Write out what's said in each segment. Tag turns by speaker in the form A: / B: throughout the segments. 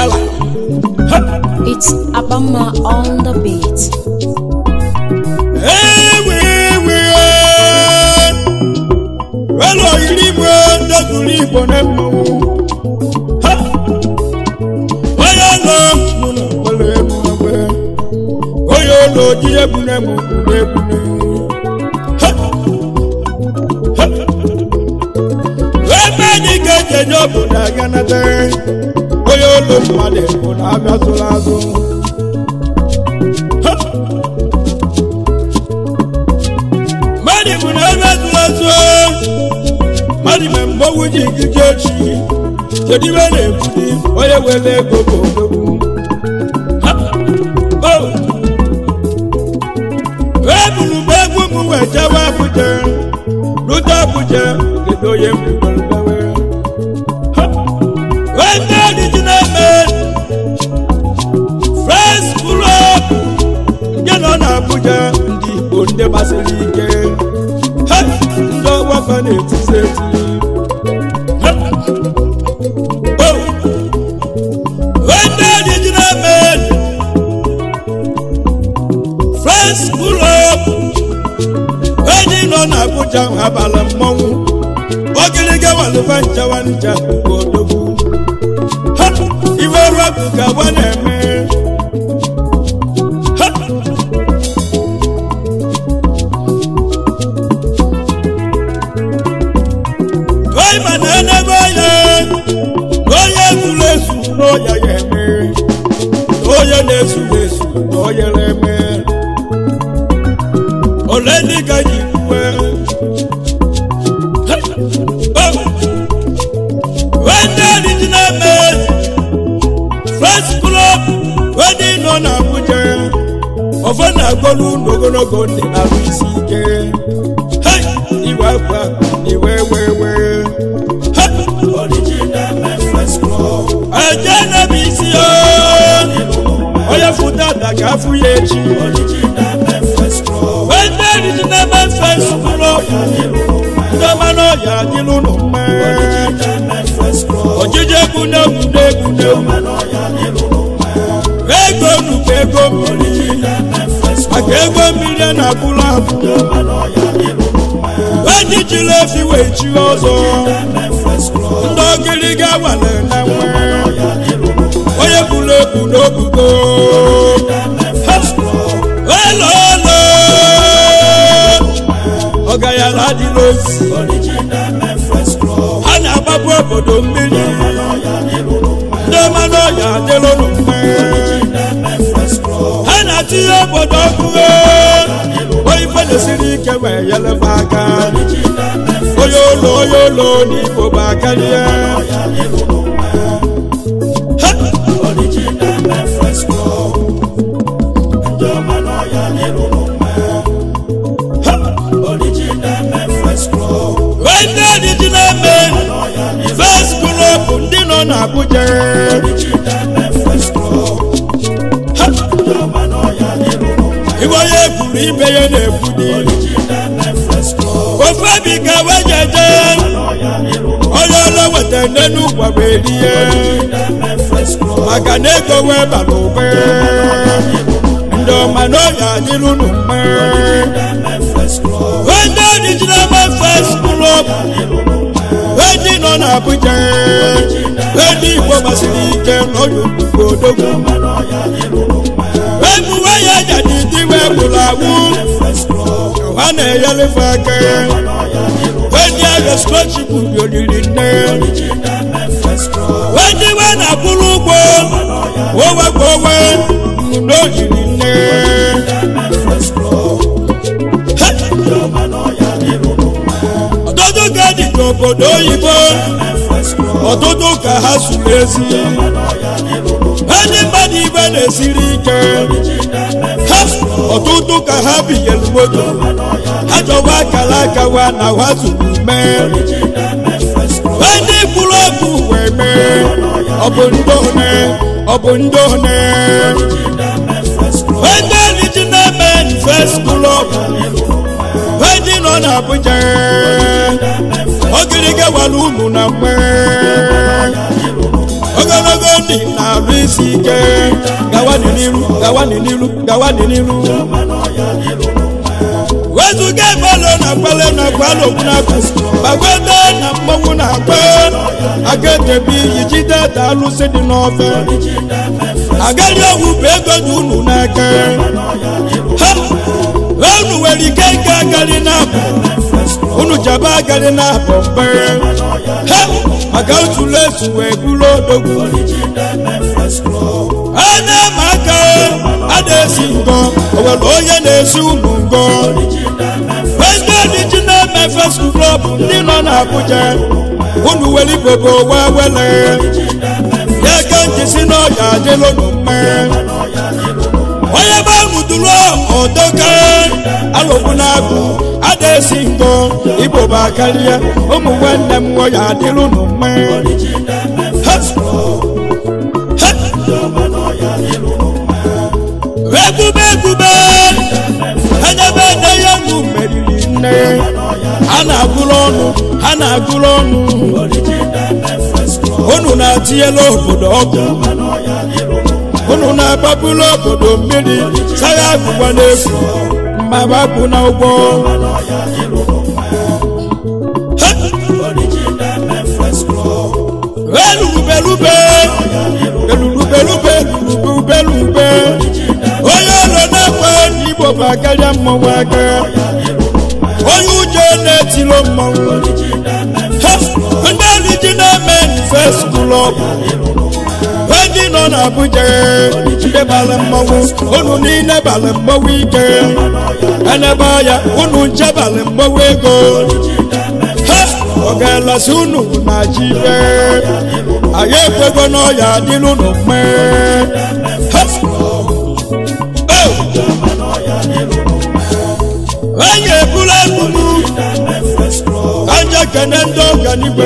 A: gala Ha!
B: It's Abama on the beat.
A: ewe ewe welo yiri igwe ndezuru igbo na mmanwụ Ha! onye nọ n'ụlọ mkpere egwu egbe onye ụlọ ji egwu na emu egwu egwu ebe anyị ga-eji enye obodo aga nata onye ụlọ mmadụ bụ na abịazụla azụ Ha! mmadụ bụ na abịazụla azụ mmadụ mee mgbe owu ji gije ochi kedu ibe na-ebuli onye were ego bụ odogwu Ha! Oh! ebulu m egwu m wee jewe abụja rute abụja kedu onye mbugolbewe wende ọdịdị na-eme fres klọb nke nọ n'abụja ndị igbo ndị gbasiri ike Ha! ndị ọgbafa na-etisi eti Ha! Oh! wende ọdịdị na-eme fres klọb enyi nọ n'abụja abala mmọnwụ ogiliga walụba nchawa ncha bụ odogwu Ha! iwe rọbụ ka wa na-eme Ha! onye ma na enebe onye na onye zuru ezu n'ọya ya eme na onye na-ezuru ezu na onye na-eme ole ndị ka ji uwe wende original made first club wedi nọ n'abuja ọfọ na-agọlu n'ogologo ndị arụ isi ike Hey! iwe akwa iwe wewe eje na-ebe isi ya onye fụta ada ka afụ ya echi wende original made first club ndị ọma n'ọya adịlụ nụ mma ojije egwu na-egwu na-egwu na-egwu ego nnukwu ego mmiri maka ego mmiri a na-abụrụ abụ ndị jiri efi wee chi ọzọ ndị ogiriga wale na nwe onye buru ebu n'obugo elo elo ọgayala adịla ozi ha na-agbapụ obodo mmiri ndị mmanụ ọya adịlụnụ mma ha na-atinye obodo ọkụ onye ife na-esiri ike wee nyelebe aka onye ụlọ onye ụlọ n'igbo bụ akarịa ndị original men first club ndị nọ n'abuja iwe onye ekwuru ibe ya na-ekwudi ofe bi ka wejeje onye ọla weta n'enu ụgwa wee rie maka na ego wee bara ube ndị ọma na ọya adịrụ unu mma ndị original man first club ndị nọ n'abuja ndị igbo gbasiri ike n'ọdụ ugbo odogwu emuwe ya jadi diwe gwụrụ agwụ ha na-enyelefe aka ndị agha skochipu bioliri nne ndị we na-akwụrụ ụgwọ owe ka owe n'ojiri nne ọtụtụ ka dị n'obodo oyibo ọtụtụ ka ha suru ezi ndị mmadụ ibe na-esiri ike ha ọtụtụ ka ha binyere moto ha chọwa akara aka wa na ha zuru mee ndị kwuru okwu wee mee ọ bụ ndị one ọ bụ ndị one ndị original men first club ndị nọ n'Abuja ogiriga wara unu na mgbe ogologo ndị na-arụ isi ike gawa n'iru gawa n'iru gawa n'iru wezuga ebelo na kwale na kwale okwu na-akụ gbagwede na mmanwụ na-akpa agadebi iyi jide da alụsị dị n'ofe agadi owu bụ ego dị unu n'aka ha unu nwere ike ịga agadi na-abụ unu jaba agadi na-abụ mgbe ha maka ntụlụ esu wee bụrụ odogwu a na-eme aka a na-esi ngọ o nwere onye na-esi unu ngọ ego original memphis club ndị nọ n'abuja unu were igbobo wee wele ya ka nji si n'ọya adịla unu mma onye be ahụ duru ọdoka alụkwu na-agụ a na-esi ngọ igbobo akarịa ụmụ nwanne m nwoya adịla unu mma Ha! Ha! egwube egwube enyebe nne ya nụ meriri nne ha na-agụrụ ọnụ ha na-agụrụ ọnụ unu na-atinyela obodo ọgwụ unu na-agbapụla obodo mmiri sagha agụgwa n'efu ma gbapụ na ụgbọ elurubelube elurubelube elurubelube onye ụlọ na-ekwe n'igbo bụ akarịa mmọnwụ aka onye ụjọ na-etilo mmọnwụ Ha! ndị original men first club ndị nọ n'Abuja ndị bara mmọnwụ unu niile bara mmọnwụ ike enebe ya unu nche bara mmọnwụ ego ha ọ ga-elasi unu na ji ibe anyị ekwego n'ọya adịla unu mma ha onye ebula ebubu anja kene ndị ọganigwe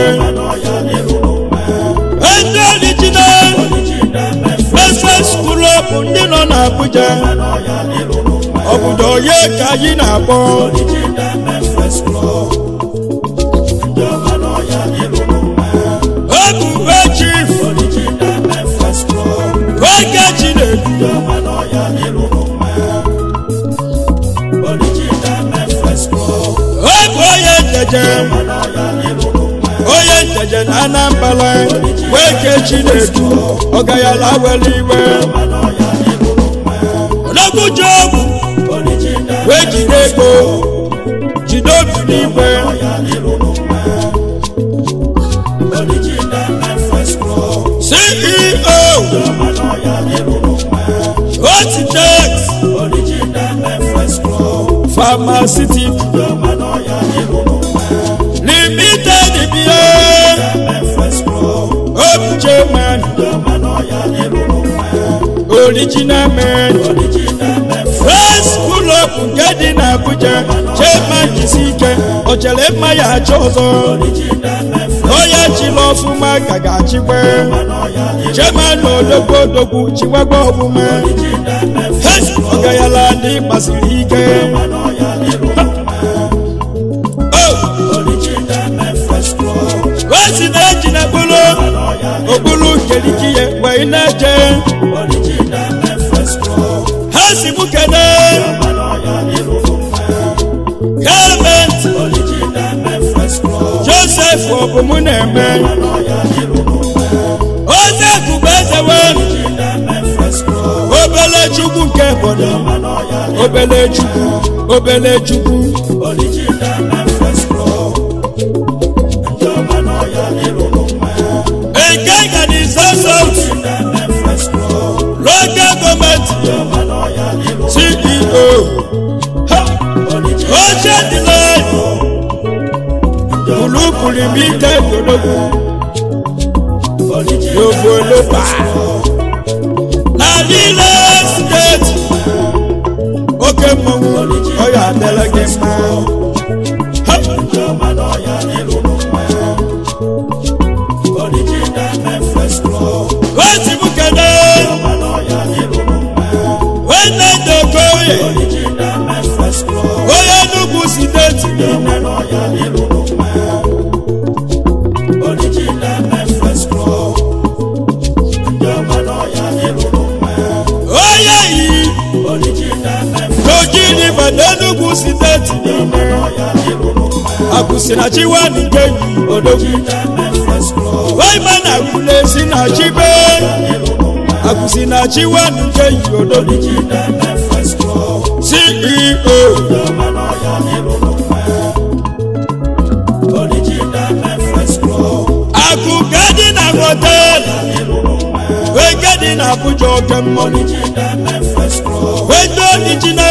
A: ndị original Message Club ndị nọ n'Abuja obodo onye ka anyị na-akpọ Ebube Chief oge Chinedu Ebu onye njeje onye njeje na Anambra wee ke Chinedu ọgayala were iwe onogbuji ọgwụ wee jide ego jide obi n'igwe ceo otitex pharmaceutical limited bie obi chairman original man first school of nke dị n'Abuja chairman jisi ike o chere mma ya achọ ọzọ onye chịrị ọfụma ka ga-achịkwa chairman odogwu odogwu chikwagwa ọfụma Hey! ọgayala ndị gbasiri ike Oh! wesi na-eji na bụrụ okpuru nkeliki ya wee na-eje ha si mụ kene gọọmenti josef ọbụ mụ na-eme oze kụba ezewe obele chukwu nke obodo obele chukwu obele chukwu nke ganization local gọọmenti ceo ha oche dịle bulubu limited ológun yòówó ló bá na nílé steeti oke mmọnwụ ọya adịla gị mma Ha! wesi m kene nwanne ndị okoye onye Enugu steeti steeti niile akwụsị na chiwani nke yi odogwu waima na agwụlesi na chibe akwụsị na chiwani nke yi odogwu ceo akụ ka dị na họteelụ wee nke dị na abuja oke mmọnụ wee ndị orijina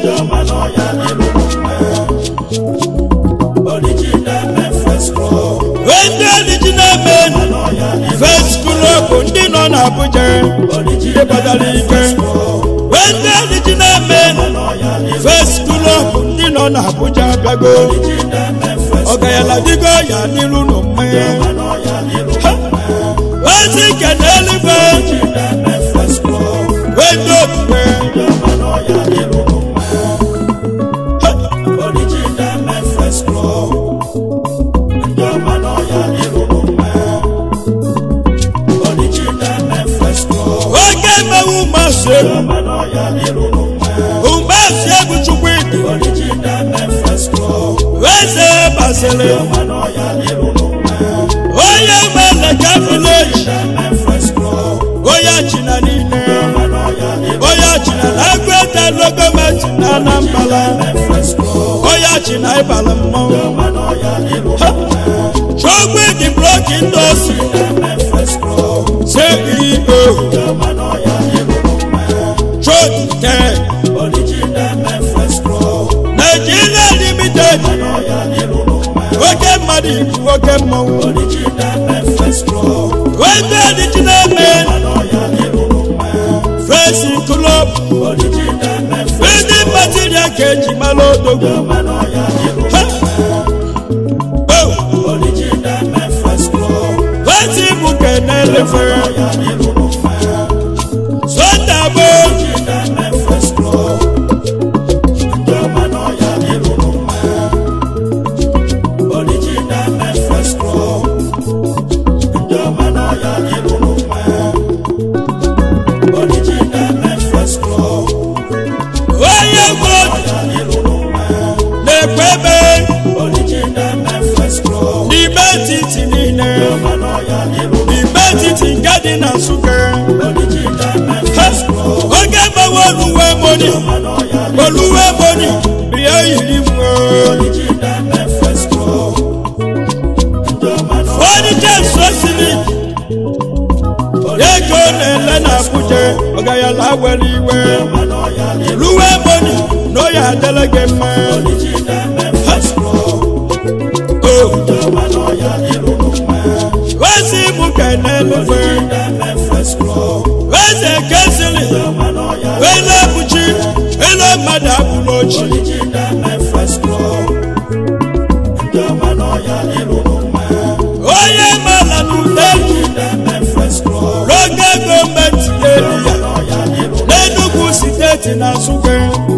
A: wee ndị orijina men fes klọb ndị nọ na abuja ndị batara ike wee ndị orijina men fes klọb ndị nọ na abuja bịago ọgayala digo ya n'iru n'ụmụ ozi kene eluigwe wee ndị okpukpe oge emewu mmasị egwu mmasị egwu chukwu ịdị eze basịrị onye meleka vileji onye china niile onye china na agwete logometi na anambala onye china ịbala mmọnwụ chukwu ịdị bloki ndị osi ceo chote nigeria limited oke mmadụ ibu oke mmọnwụ wete original men fesi club ndị material ka eji mara odogwu Ha! Oh! fesi bụ kenelefe sondabo onye gbo na-ekpe ebe n'ime etiti niile n'ime etiti nke dị na nsụka Ha! oge gbawe oluwe moni oluwe moni bịa yiri mwe fọnike sosili ego na-ele na abuja ọgayala were iwe luwe moni n'oya adịla gị mma Ha! Oh! wezi mụ ka na-elefe weze kesili wele buchi ele mmadụ abụla ochi onye mala n'udeji n'oge gọọmenti elu ya n'enugwu steeti na nsụka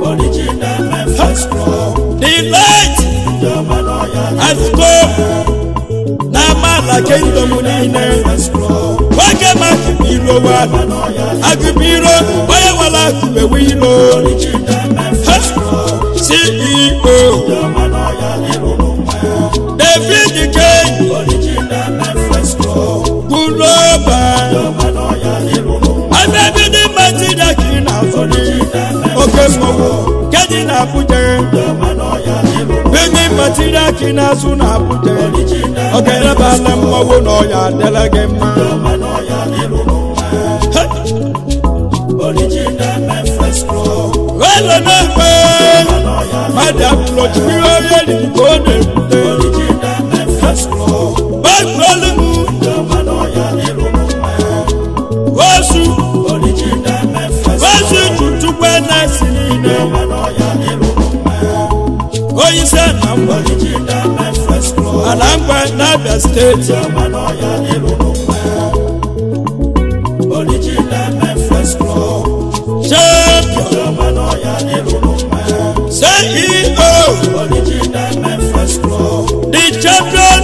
A: the light has come na amala kingdom niile nwoke ma akụbiro wa akụbiro onye nwere akụbewe iro Ha! ceo david kane guloba abẹ́bíní mẹ́tìdá kì í nà fúnni oke mmọnwụ kedi na abuja bíní mẹ́tìdá kì í nà sụ na abuja ọgẹrẹ bá lẹ mmọnwụ na ọya adịla gị mma Hey! wele na-ekpe mmadụ abụlọ jiri onye riri ka ọ na-ebute baịbụl m osu osu tutukwe na-esi niile onye isi anambra anambra n'abia steeti champion ceo the champion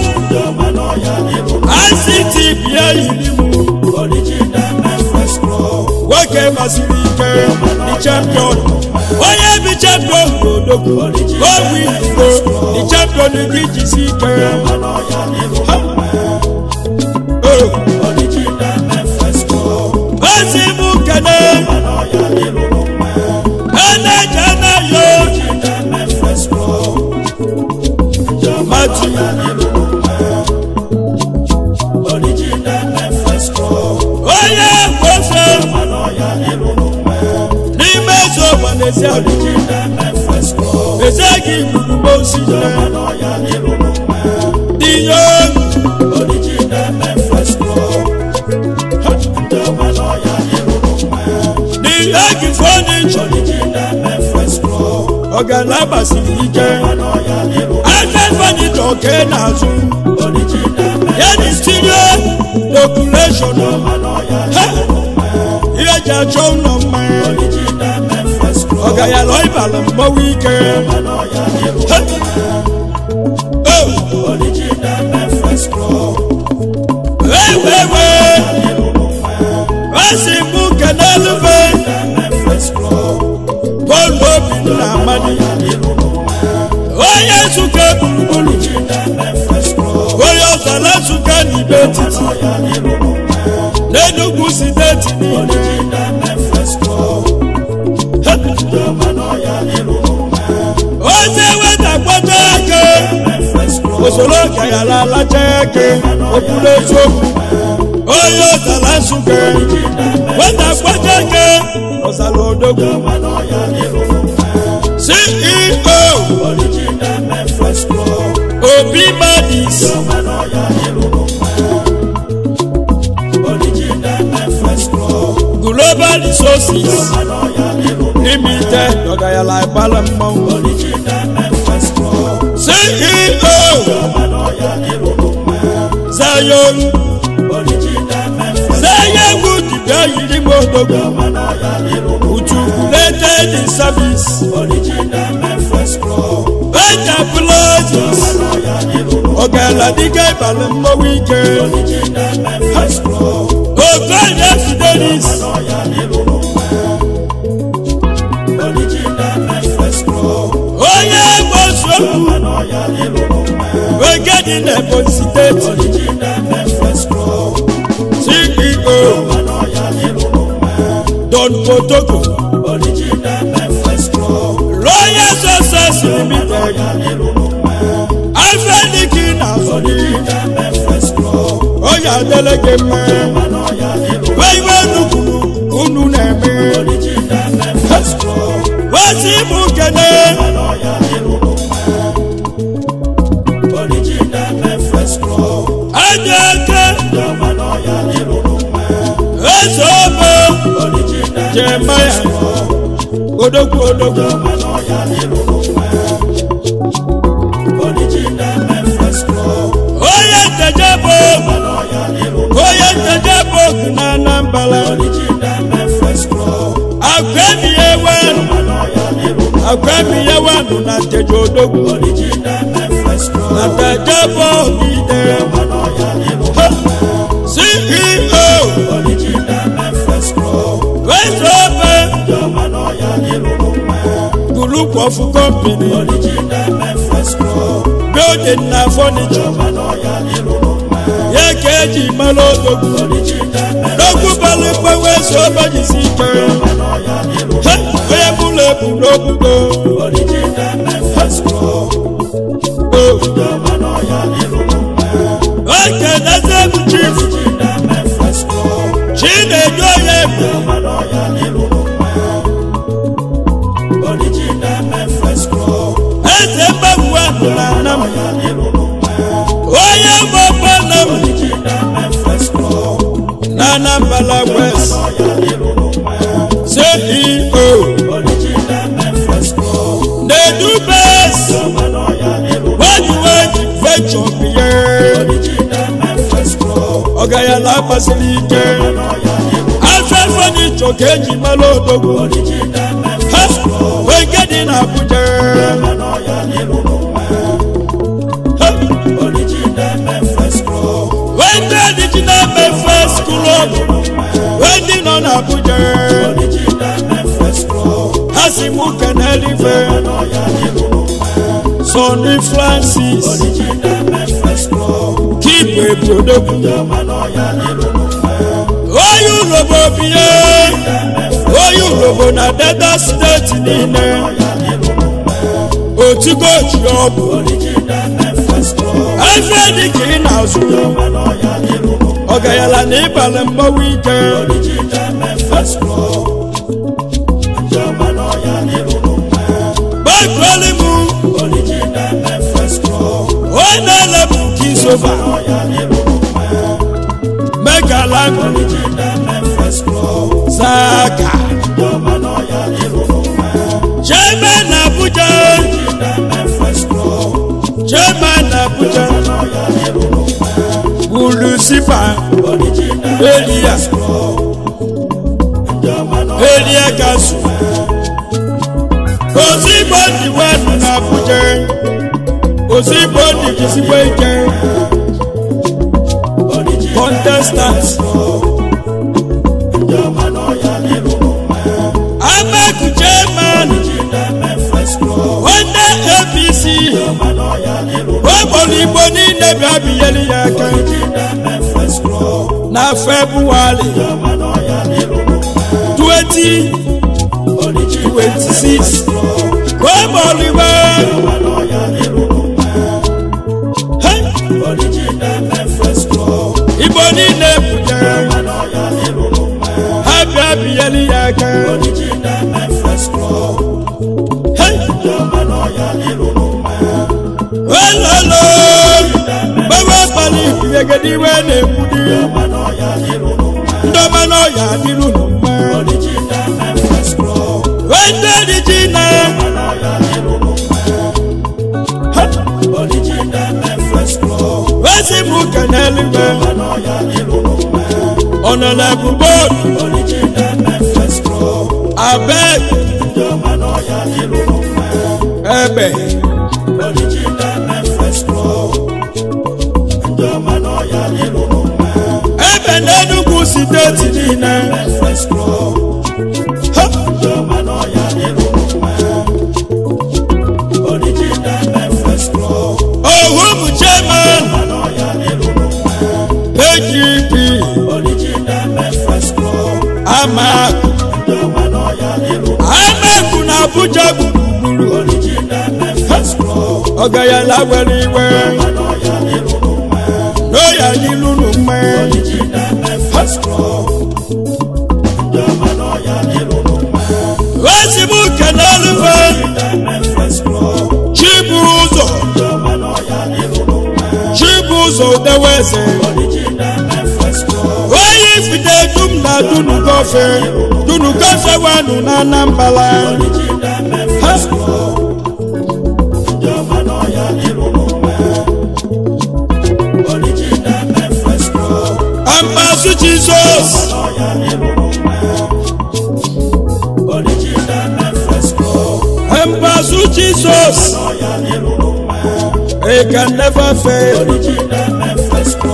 A: ict bịa yiri m nwoke masịrị ike the champion onye bi champion n'odogwu ogwu igbo the champion gị jisi ike Ha! Oh. ozi mụ kene eneje anayo mati onye kwofe n'ime eze ụwa n'ezi adịghị eze gị gburu osi ihe n'ihe gị fọnịchọ ọgana gbasiri ike aka fọnịchọ ke n'azụ ya dị studio population Ha! ihe ji achọ ụlọ mmanya ọga ya lọ ịbala mmọnwụ ike Ha! Oh! ewewe esi mụ kenelufe bọọlụ obi na amadi onye nsuke gburugburu onye ọzara nsuke n'ibe etiti n'enugwu steeti niile oze weta kpọta eke usoro kayara alacha eke okpuru eziokwu onye ọzara nsuke weta kpọta eke ọzara odogwu ceo obi madis global resources limited ọgayala ìpalẹ mmanwụ ceo zayon zayon dibia yiri modogo utukulete di service enterprises ọgayala dịga ìpalẹ mmanwụ ike okoye fidelis onye gbosokwu wegedi na ebonyi steeti ceo don potoko royal success limited alfrediki na azọni onye adeleke mme weiwe nukwu unu na-eme wesi mụ kene aja eke eze obe jemaya odogwu odogwu onye ntejebo onye ntejebo na anambala akwemiye wenu akwemiye wenu na nteje odogwu na ntejebo ide ceo wesobe group of company building na furniture ye ka eji mara odogwu n'okwu bala mgbanwe sobe jisi ike Ha! onye bụla ebu n'obugo oke neze bụ chief chinedu onye bụ eze mgbanwe ahụ na anam onye mgbakọ nam na anambala west ceo na-edubes wejiweji venture biye ọgayala akpasiri ike afẹ́fẹ́ ní ìjọkẹ́ eji mara odogwu ha wege dị na abuja Ha! wende dị ji na mefe skulọb ndị nọ na abuja n'ofe Sonny Francis Kigwe Brodogwu Oyi Urobo bie Oyi Urobo na Delta steeti niile Otigo ji ọbụ Efe dị ka ị na-azụ Ọgayala na ịbalị mgbawa ike Gbakweli m Onye na-elebu Kisova Megaland Zaka Chairman Abuja Chairman Abuja Bulusipa Elia Elia Gasu Ozigbo Diwanu na Abuja Ozigbo Dikisigbo Ike Contestants Ameku Chairman Wanda APC Ogbolu Igbo niile bịa binyere ya aka na Febụwarị 2026 Ogbolu Igbo Hey! Igbo niile pụtara ha bịa binyere ya aka Hey! Ololo gbawa abalị ibegede iwe na-egbudi ndị ọma n'ọya adịrụ n'ụma wete dị ji na Ha! wezi m ụka n'eluigwe ọ nọ na bụbọọdụ abeg ebe ebe n'enugwu steeti niile Ha! ohu bụ chairman AGP amakụ amakụ na abuja gburugburu ọgayala were iwe n'oya n'ilunu mma ozigbo uke n'elufe chibu ụzọ chibu ụzọ udeweze onye ifite dum na dunugofe dunugofe wenu na anambala ha Ambasu Jesus. Ambasu Jesus. It can never fail.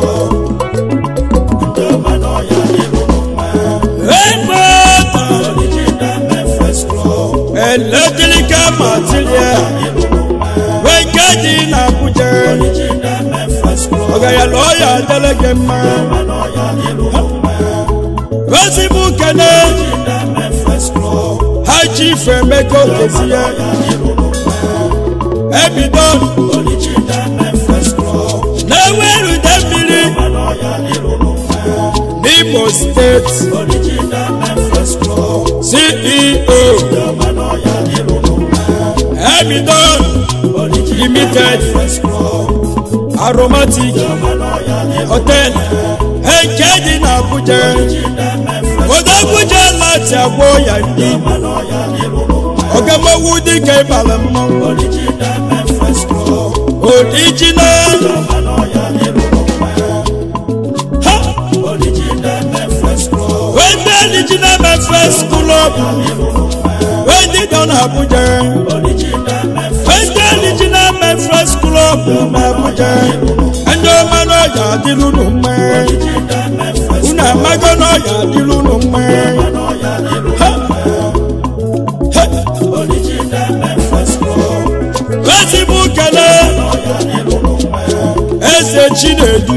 A: Electrical material. Wekadi na Abuja. Ọ̀gá lọ́ọ̀yà Adeleke mma. Osibu Kene. Ha chief Emeka Okezie. Ebido. Na-eweru ide mmiri. N'Imo steeti. CEO. Ebido. Limited. Aromatic. Hotel. Nke dị n'Abuja. Odogwuja láti àgbo ya ndị. Ọ̀gẹ́mọ̀wú dịka ịbala mmanwụ. Original. Ha! Wende original Memphis club. Wende dọ n'Abuja. Wende original Memphis club n'Abuja. Ndị ọma n'ọya adịlụ n'ụmụ. Unu amago n'ọya adịlụ n'ụmụ. Ha! Ha! chinedu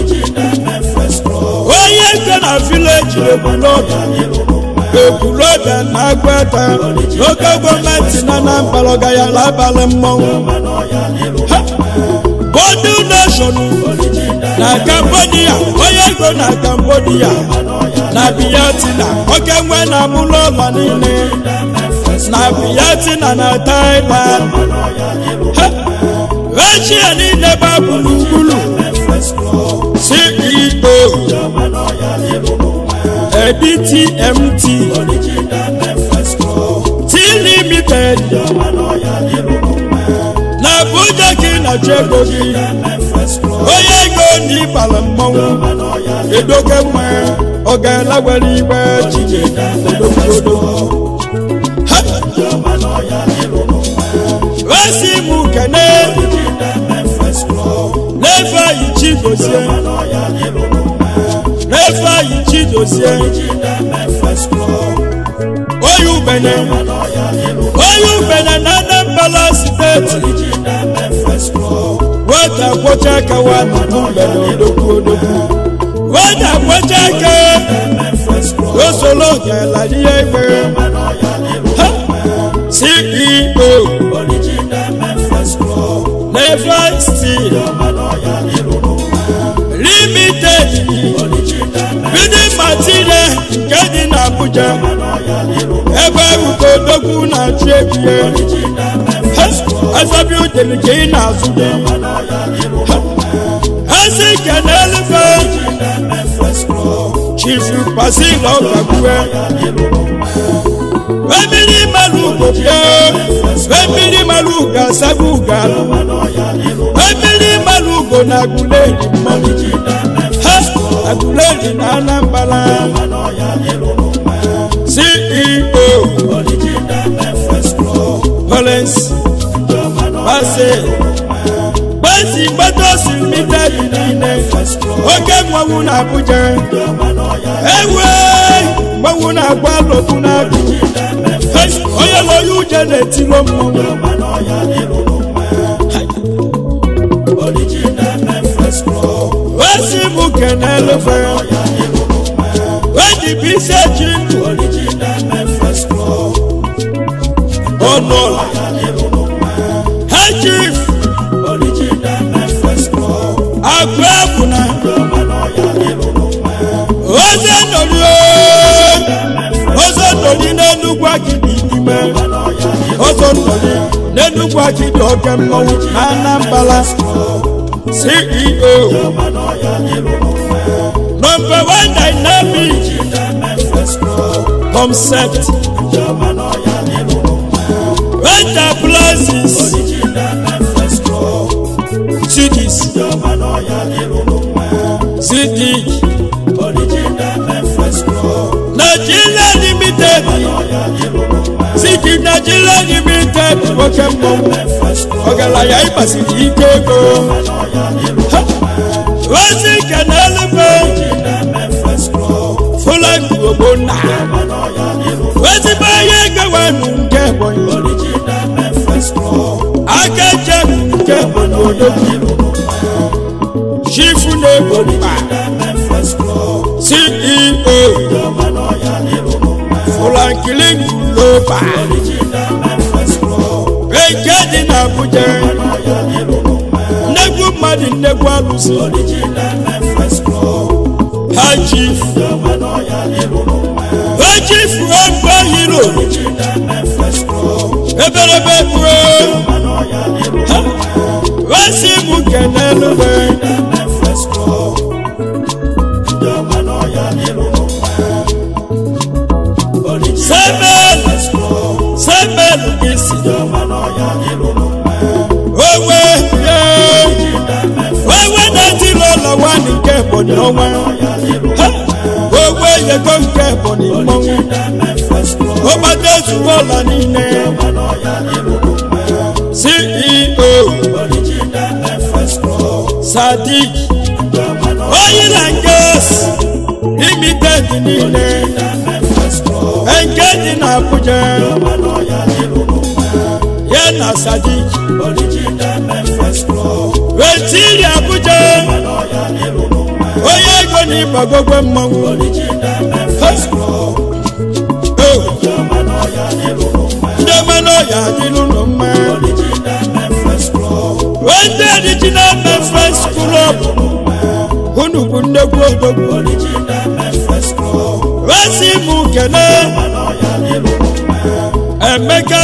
A: onye nke na vileji ekwulọbịa ekwulọbịa na agwata n'oge gọọmenti na anambra ọgayala abalị mmọnwụ Ha! bọdụ nation na cambodia onye ego na cambodia na biyatina oke nwe na abụlọ ụlọ niile na biyatina na thailand Ha! echie niile ba gburugburu ceo edtmt t limited na abuja gị na chego gị onye ego na ịbala mmọnwụ edoke mma ọ ga-ala were igbe chije odogwodo esi m kene n'efe anyị chidozie n'efe anyị chidozie onye ubenye onye ubenye na anambra steeti nwata kwọcha aka wa na mgbede odogwu odogwu nwata kwọcha aka osoro ga-ala ihe igbe Ha! ceo never steel limited bidi material nke dị n'abuja ebe ugodogwu na-achụ ebie azabi udele ka ị na-azụ gị ezi kenelfe chifu pasil ọgagbue emiri mmanụ ugo bịa emiri mmanụ ugo asabi ugo alụ emiri mmanụ ugo na agụleri mmanụ ha agụleri na anambra ceo Collins Bassey Gbèsè gbọ́dọ̀ sí mítẹ́ẹ̀lì nílé oke mmanwụ na Abuja ewe mmanwụ na agba lọkụ na agụ onye lọya uje na-etilo mmanwụ wesi m kenelufe weji bisi eji ndụ ọnụọla hechif agụ ebuna oze nori oze nori n'enugwu akidi ime oze nori n'enugwu akidi oke mmọnwụ na anambra ceo number one dynamic concept enterprises cities cities nigeria limited city nigeria limited nwoke mmọnwụ ọgaranya ịgbasiri ike ego Ha! ozi kenelebe fụlagụ ogbonna ezigbo ihe egewenu nke ebonyi aka ejem nke ebonyi odogwu chifu na-egbo mkpa ceo fụlankilin loba nke dị n'abuja nnegwu mmadụ nnegwu alụsị ha chief ha chief ọgbọ hero eberebe ruo ha wesi mụ kenelube semel semel isi owe ye owe na-etiri ụlọ nwanyị nke ebonyi ọnwa Ha! owe yego nke ebonyi mmọnwụ ọgbata ezugbo ụlọ niile ceo sadik oil and gas limited niile nke dị n'abuja ya na sadik wetiri abuja na ịgbagogwe mmanwụ ndị mmanụ ọya adịlụ nụ mma ndị original memphis club unu bụ nnekwu odogwu wesi mụ kene emeka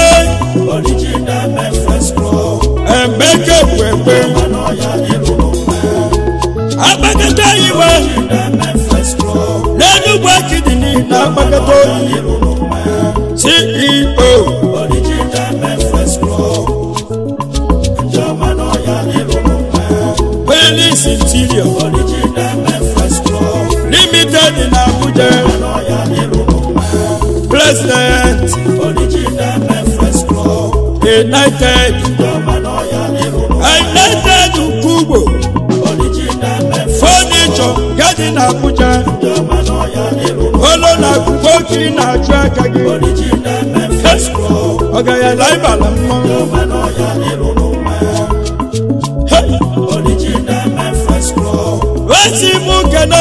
A: emeka kwekwe agbakọta iwe n'enugwu akidini na agbakọta oyi ceo Police Interior Limited in Abuja President United United Kubo Furniture Garden Abuja Olo na kubo kiri na achụ aka gị ọ ga ya la ịbala mmanwụ wesi mụ kene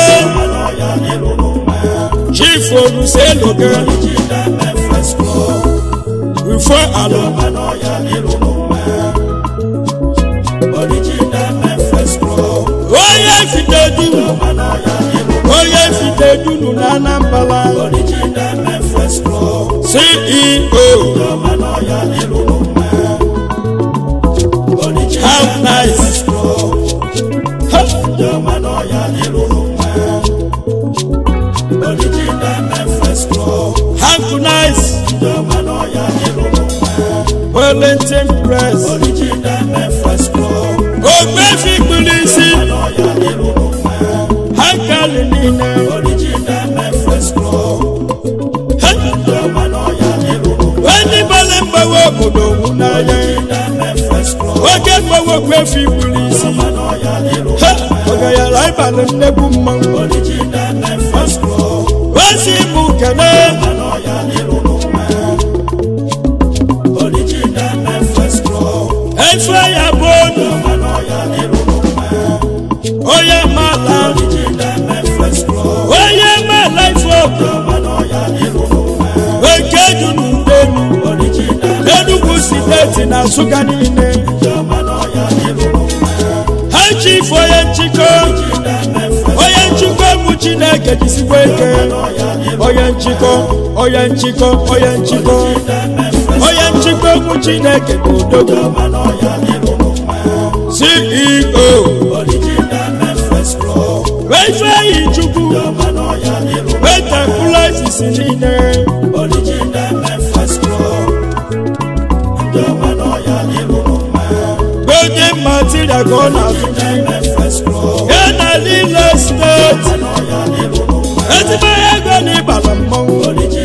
A: chief oluseloge rufo alo onye fitedu onye fitedunu na anambala ceo how nice how nice wellington press ogbefi kpulisi hankali niile onye gbara mgbawa obodo wu n'anya oge mgbawa ogbefi kpulisi ọgayara ịbalị nnekwu mmanwụ osi bụ kene efe ya bụ onu onye mala onye mala ife oku eke ju n'udenu enugwu steeti na nsụka niile ha chi ife onye nchịkọ onye nchịkọ bụ chineke jisikwa eke onye nchịkọ onye nchịkọ onye nchịkọ onye nchịkọ bụ chineke bụ odogwu ceo ifeanyi chukwu wetapụlasisi niile golden material ka ọ na-azụji ya na niile steeti ezigbo ego na ịbala mmanwụ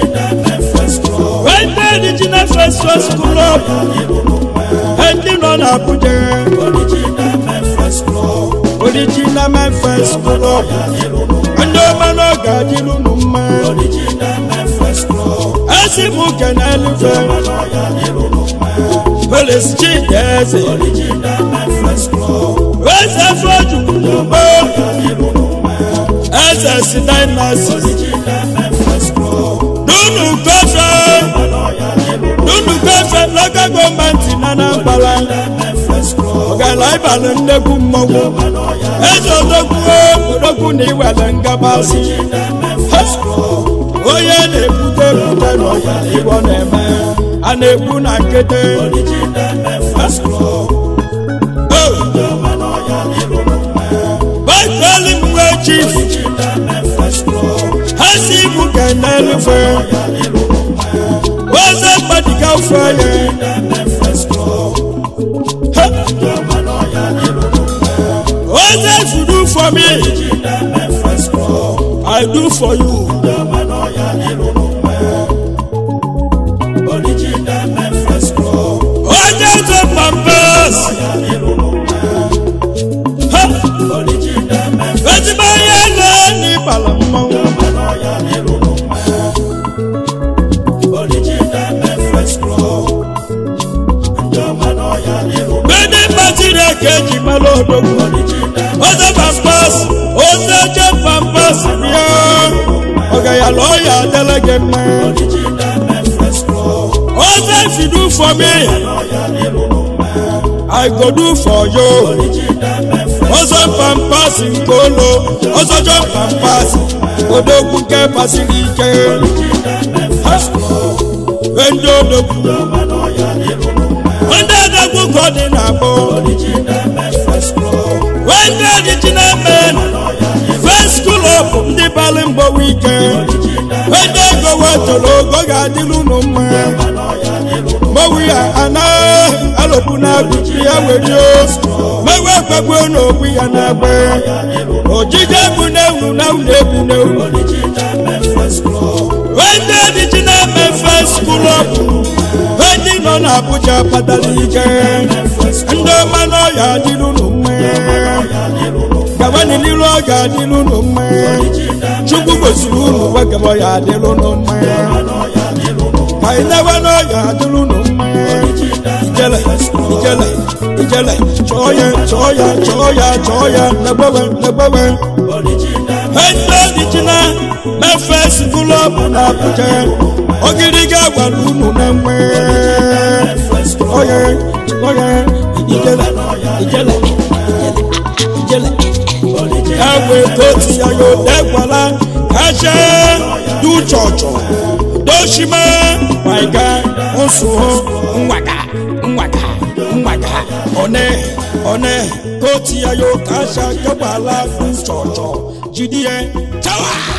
A: wete original first first club ndị nọ n'abuja original memphis club ndị ọma n'oge adịrị unu mma esi m kene elufe polis chideze eze fojugbo eze si dynastis nunu gofe nunu gofe local gọọmenti na anambra ọgala ịbalị nnekwu mmọnwụ eze odogwu odogwu na iwere ngabasị onye na-ebute ebute n'ọya igbo na-eme a na-egbu na nkịtị baitali mgbe chief ha si ibu ka na-elufe oze mgbadiga feye oze fudu for me i do for you onye zo pampas ezigbo onye na n'ịbala mmanwụ ndị mmasịrị eke eji mara odogwu oze pampas oze je pampas for me i go do for you ọzọ pampas nke ụlọ ọzọ jọ pampas odogwu nke pasiri ike Ha! ndị odogwu ndị odogwu ka ọ dị na-akpọ ndị original men first school of ndị bali mgbowe ike ndị ego wetụrụ ogo ga-adịrị unu mma mgbowe ya anaghị alụpụ na-agụchi ya were mewe ekpegbu n'okwu ya na-agbe ojije egbu na-ewu na ụlọ egbu na-ewu ndị original men first school of ndị nọ n'Abuja kpatara ike ndị ọma n'ọya adịrị unu mma gabani n'iru ọ ga-adịrị unu mma chukwu gosiri unu wegaba ya adịrị unu mma ka ị na-ewe n'ọya adịrị unu mma ijele ijele ijele chọọ ya chọọ ya chọọ ya chọọ ya negbewe negbewe ndị ojijina mefe sikụlụ ọbụ na Abuja ogiri ga-agwara unu na mma oye oye ijele ijele ijele ẹwẹ tó ti yàyò dẹgbàlá kàṣẹ dùjọjọ dọṣimẹ wàyíká nsúhó nwàgà nwàgà nwàgà ọ̀nẹ́ ọ̀nẹ́ tó ti yàyò kàṣẹ dẹgbàlá dùjọjọ jìdíyẹ tẹwàá.